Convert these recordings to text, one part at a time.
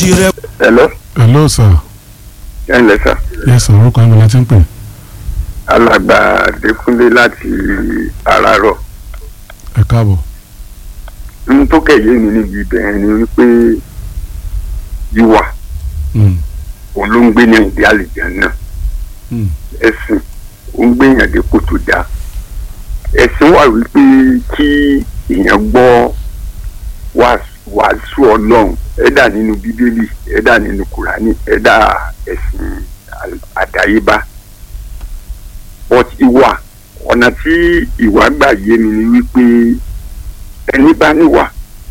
rẹ. hello hello sir ẹ ǹlẹ́ sà yes sir orúkọ mi la ti ń pè alàgbà adékúnlé láti àràárọ̀ ẹ káàbọ̀ ohun tó kẹ̀yé mi níbi ibẹ̀ ni wípé ìwà Mm, òun ló ń gbé ní ìdí àlìjàn náà mm, ẹ̀sìn ó ń gbéyàn dépò tó dáa ẹ̀sìn wà wípé kí èèyàn gbọ́ wàás- wàásù ọlọ́run ẹ̀dà nínú bíbélì ẹ̀dà nínú kùránì ẹ̀dà ẹ̀sìn à- àdáyébá but ìwà ọ̀nà tí ìwà gbà yé mi ni wípé ẹni bá níwà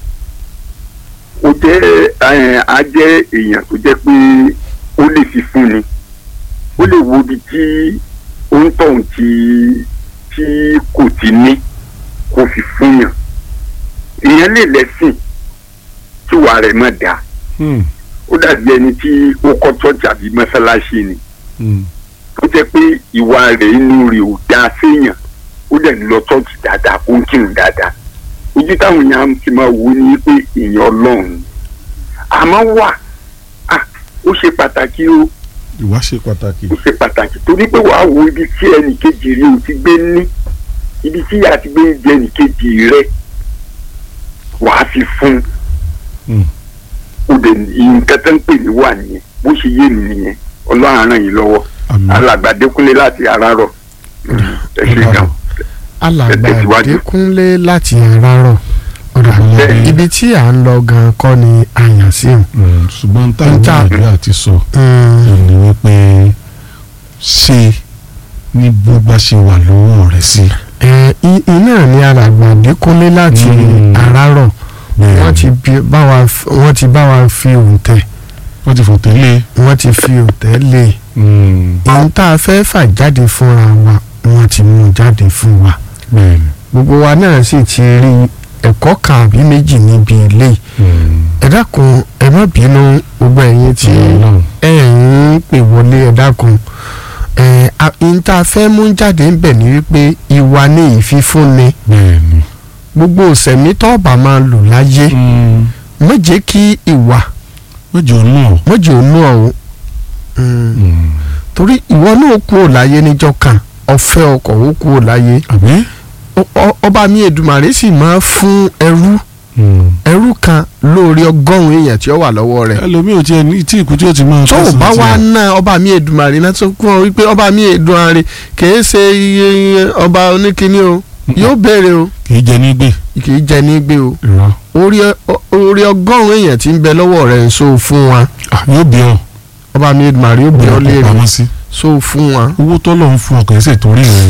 ó jẹ́ ẹ̀, á jẹ́ èèyàn tó jẹ́ pé ó lè fi fún ni ó lè wo ibi tí òǹtọ̀hún tí tí kò ti ní kó fi fún yàn èèyàn lè lẹ́sìn tí wàá rẹ̀ mọ̀ dáa mm, ó dàbí ẹni tí ó kọ́ tọ́jà bíi mọ́sálásí ni mm, tó jẹ́ pé ìwà rẹ̀ inú rẹ̀ ò dáa séèyàn ó dẹ̀ ń lọ tọ́jú dáadáa ó ń kírun dáadáa ojú táwọn èèyàn ti máa wò ní pé èèyàn ọlọ́run ni. àmọ́ wà á ó ṣe pàtàkì ó ìwà ṣe pàtàkì ó ṣe pàtàkì torí pé wàá wo ibi tí ẹnìkejì rí o ti gbé ní ibi tí ìyá ti gbé jẹ ẹnìkejì rẹ wàá fi fún Mm. o dẹ̀ nǹkan tó ń pè ní wà nìyẹn bó ṣe yé mi nìyẹn ọlọ́run á ràn yín lọ́wọ́ àmì alàgbàdékúnlé láti àràárọ̀ ẹ ṣe gan alàgbà Ẹ tẹ̀síwájú. Adékúnlé láti àràárọ̀ ọ̀dà Bẹ́ẹ̀ni. ibi tí à ń lọ gan kọ́ ni àyàn sí òun. Mm, ṣùgbọ́n tá Ń tà- ìgbìyànjú àti sọ ni wípé ṣe ní bó bá ṣe wà lọ́wọ́ rẹ̀ sí. ẹ i- iná ni alàgbà Adékúnlé láti Mm. àràárọ̀ wọ́n ti bí- bá wa f- wọ́n ti bá wa fi òǹtẹ̀ wọ́n ti fò tẹ́lẹ̀. wọ́n ti fi òǹtẹ̀ lé Mm, ohun tá a fẹ́ fà jáde fúnra wa wọ́n ti mú jáde fún wa bẹ́ẹ̀ni. gbogbo wa náà sì ti rí ẹ̀kọ́ kan àbí méjì níbi ilé yìí Mm, ẹ dákun ẹ má bínú gbogbo ẹ̀yin tí Ọlọ́run. ẹ ń pè wọlé ẹ dákun ẹ a- ohun tá a fẹ́ mú jáde ń bẹ̀ ni wípé ìwà ni ìfifúnni bẹ́ẹ̀ni. gbogbo òsèmí tó bá máa lò láyé Mm, má jẹ́ kí ìwà méjì ọ̀nà. má jẹ́ òun ọ̀hún Mm, torí ìwọ náà kú ò láyé níjọ́ kan ọ̀fẹ́ ọkọ̀ ó kú ò láyé àbí. Ọ- ọ- ọba mi Èdùmàrè sì máa fún ẹrú Mm. ẹrú kan lórí ọgọ́rùn-ún èèyàn tí ó wà lọ́wọ́ rẹ̀ ẹlòmíì ò tiẹ̀ ní tí ìkú tí ó ti máa. tó o fẹsẹ̀ bá tiẹ̀. wá ná ọba mi Èdùmàrè náà tó kún ọ wípé ọba mi Èdùmàrè kìí ṣe iye ọba oníkíní o yóò béèrè o kì í jẹ nígbè. kì í jẹ nígbè o ìrọ̀. orí ọ- orí ọgọ́rùn-ún èèyàn tí ń bẹ lọ́wọ́ rẹ̀ ń so fún wa Ah, yóò bí ọ. ọba mi Èdùmàrè yóò bí ọ Ó léèrè pamọ́ sí. so fún wa. owó tọ́lọ̀ ń fún ọ kì í ṣètòrí rẹ̀.